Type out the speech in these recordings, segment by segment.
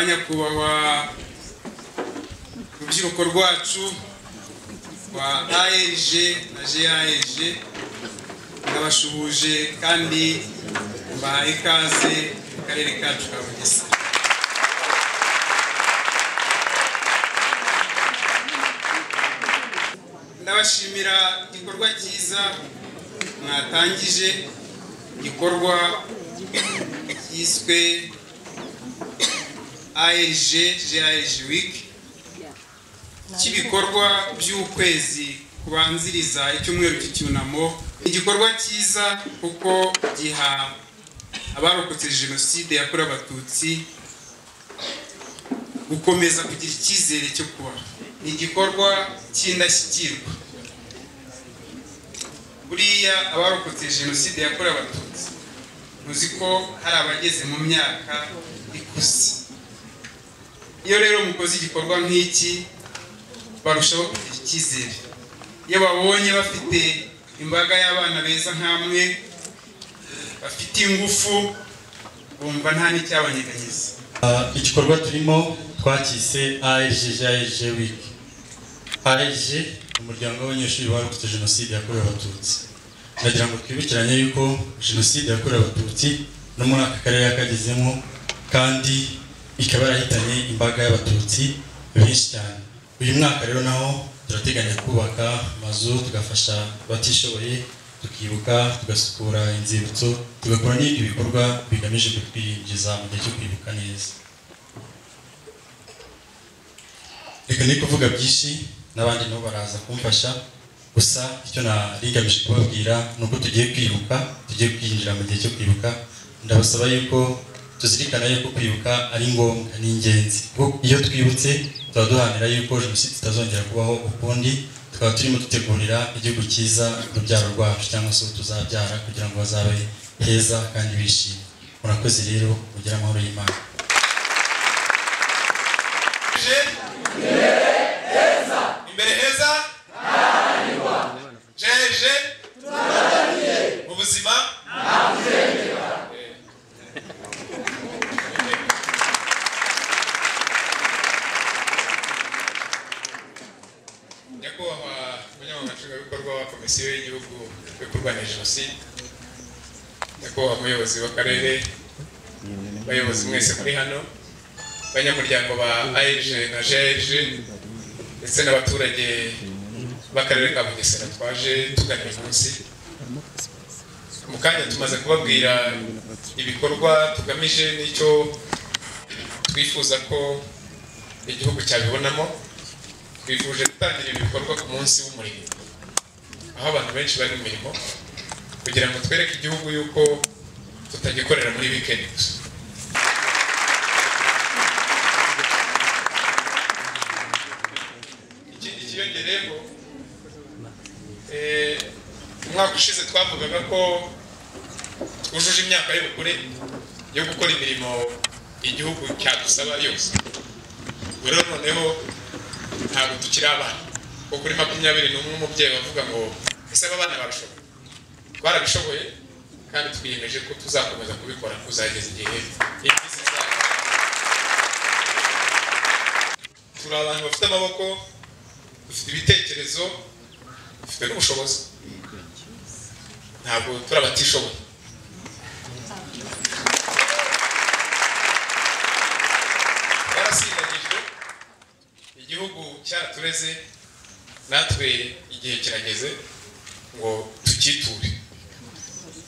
nyakubahwa urubyiruko rwacu rwa aeg na gaeg ndabashuhuje kandi mbaha ikaze mu karere kacu ka bugesera ndabashimira igikorwa cyiza mwatangije igikorwa cyiswe aeg gaeg wiki cy'ibikorwa by'ukwezi kubanziriza icyumweru cy'icyunamo igikorwa cyiza kuko giha abarokotse jenoside yakorewe abatutsi gukomeza kugira icyizere cyo kubaho ni igikorwa cy'indashyikirwa buriya abarokotse jenoside yakorewe abatutsi muzi ko hari abageze mu myaka ikuze iyo rero mukoze igikorwa nk'iki barushaho kugira icyizere iyo babonye bafite imbaga y'abana beza nk'amwe bafite ingufu bumva nta n'icyabanyeganyeza igikorwa turimo twakise ARGJG week ARG umuryango w'abanyeshuri barokotse jenoside yakorewe abatutsi ndagira ngo twibukiranye yuko jenoside yakorewe abatutsi no muri aka karere yakagezemo kandi ikaba yarahitanye imbaga y'abatutsi benshi cyane uyu mwaka rero naho turateganya kubaka amazu tugafasha abatishoboye tukibuka tugasukura inzibutso tugakora n'ibindi bikorwa bigamije kutwinjiza mu gihe cyo kwibuka neza reka ni kuvuga byinshi n'abandi nabo baraza kumfasha gusa icyo narigamije kubabwira ni uko tugiye kwibuka tugiye kwinjira mu gihe cyo kwibuka ndabasaba yuko tuzirikana yuko kwibuka ari ngombwa ni ingenzi kuko iyo twibutse tuba duharanira yuko jenoside itazongera kubaho ukundi tukaba turimo dutegurira igihugu cyiza urubyaro rwacu cyangwa se tuzabyara kugira ngo bazabe heza kandi bishimye murakoze rero mugire amahoro y'imana imbere heza jeje mu buzima nyakubahwa umunyamabanga nshingwabikorwa wa komisiyo y'igihugu yo kurwanya jenoside nyakubahwa umuyobozi w'akarere abayobozi mwese muri hano abanyamuryango ba aeg na jg ndetse n'abaturage b'akarere ka bugesera twaje tugana uyu munsi mu kanya tumaze kubabwira ibikorwa tugamije n'icyo twifuza ko igihugu cyabibonamo twifuje gutangira ibikorwa ku munsi w'umurimo aho abantu benshi bari mu mirimo kugira ngo twereke igihugu yuko tutagikorera muri wikendi gusa ikindi kiyongereyeho eh, umwaka ushize twavugaga ko twujuje imyaka y'ubukure yo gukora imirimo igihugu cyadusaba yose ubu rero noneho ntabwo tukiri abana kuko kuri makumyabiri n'umwe umubyeyi wavuga ngo ese aba bana barashoboye barabishoboye kandi twiyemeje ko tuzakomeza kubikora kuzageza igihe imvi zizaba turi abantu bafite amaboko dufite ibitekerezo dufite n'ubushobozi ntabwo turi abatishoboye twarasindagijwe igihugu cyatureze natwe igihe kirageze ngo tucyiture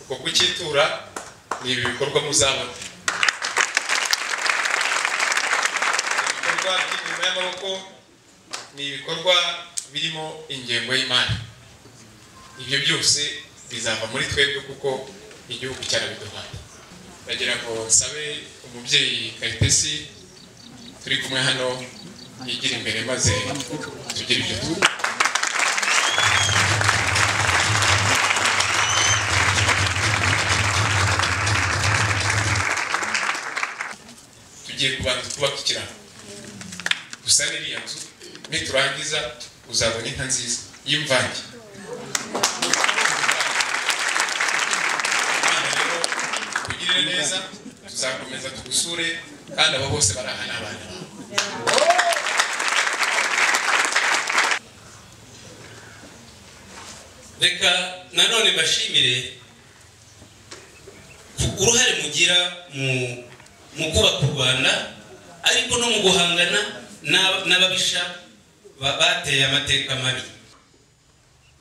uko kucyitura ni ibi bikorwa muzabona ibikorwa by'imirimo y'amaboko ni ibikorwa birimo ingengo y'imari ibyo byose bizava muri twebwe kuko igihugu cyarabiduhaye ndagira ngo nsabe umubyeyi karitesi turi kumwe hano yigira imbere maze tugire ibyo tuba tugiye kubanza twubaka ikiraro gusa n'iriya nzu niturangiza uzabona inka nziza y'imvange Imana rero tugirire neza tuzakomeza tugusure kandi abo bose bari aha ni abana bawe reka nanone mbashimire uruhare mugira mu- mu kubaka u rwanda ariko no mu guhangana n'aba- n'ababisha ba- bateye amateka mabi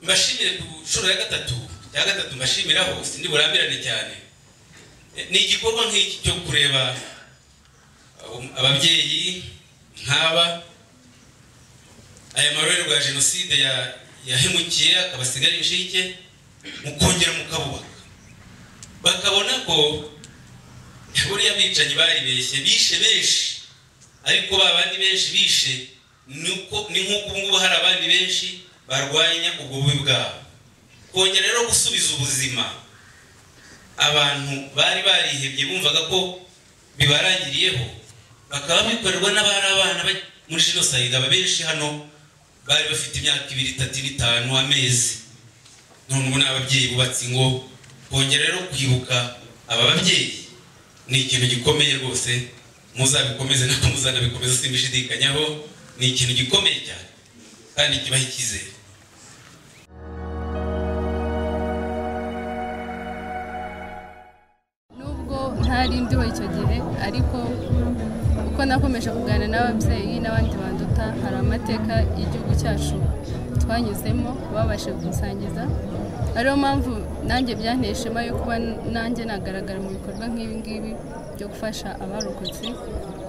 mbashimire ku nshuro ya gatatu ya gatatu mbashimiraho sindi burambirane cyane Eh, ni igikorwa nk'iki cyo kureba um, ababyeyi nk'aba aya marorerwa ya jenoside ya- yahemukiye akabasigara inshike mukongera mukabubaka bakabona ko buriya abicanyi baribeshye bishe benshi ariko ba bandi benshi bishe ni uko- ni nk'uko ubu ngubu hari abandi benshi barwanya ubwo bubi bwabo kongera rero gusubiza ubuzima abantu bari barihebye bumvaga ko bibarangiriyeho bakaba bikorerwa n'abari abana ba- muri jenoside aba benshi hano bari bafite imyaka ibiri itatu ine, itanu amezi none ubu ni ababyeyi bubatse ingo kongera rero kwibuka aba babyeyi ni ikintu gikomeye rwose muzabikomeze nako muzanabikomeza simbishidikanyaho ni ikintu gikomeye cyane kandi kibaha icyizere nubwo ntari ndiho icyo gihe ariko uko nakomeje kuganira n'ababyeyi n'abandi banduta hari amateka y'igihugu cyacu twanyuzemo babashije gusangiza ariyo mpamvu nanjye byanteye ishema yo kuba nanjye nagaragara mu bikorwa nk'ibi ngibi byo gufasha abarokotse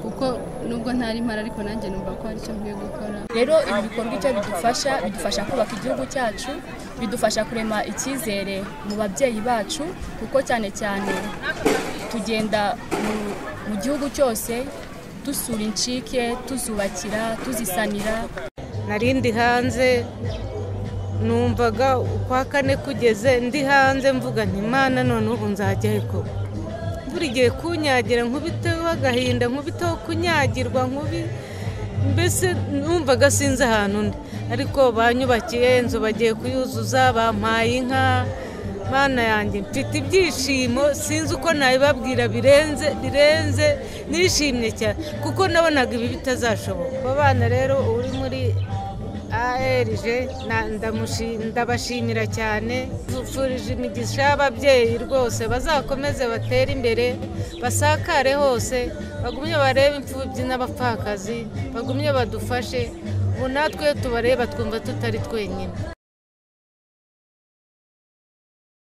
kuko nubwo ntari mpari ariko nanjye numva ko hari icyo nkwiye gukora rero ibi bikorwa icyo bidufasha bidufasha kubaka igihugu cyacu bidufasha kurema icyizere mu babyeyi bacu kuko cyane cyane tugenda mu, mu gihugu cyose dusura incike tuzubakira tuzisanira nari ndi hanze numvaga ukwa kane kugeze ndi hanze mvuga nti mana none ubu nzajya ariko buri gihe kunyagira nkubiteho agahinda nkubiteho kunyagirwa nkubi mbese numvaga sinzi ahantu ndi ariko banyubakiye inzu bagiye kuyuzuza bampaye inka mana yanjye mfite ibyishimo sinzi uko nabibabwira birenze birenze nishimye cyane kuko nabonaga ibi bitazashoboka abo bana rero uri muri ARG na- ndamushi- ndabashimira cyane mvurije imigisha y'ababyeyi rwose bazakomeze batere imbere basakare hose bagumye barebe imfubyi n'abapfakazi bagumye badufashe ubu natwe tubareba twumva tutari twenyine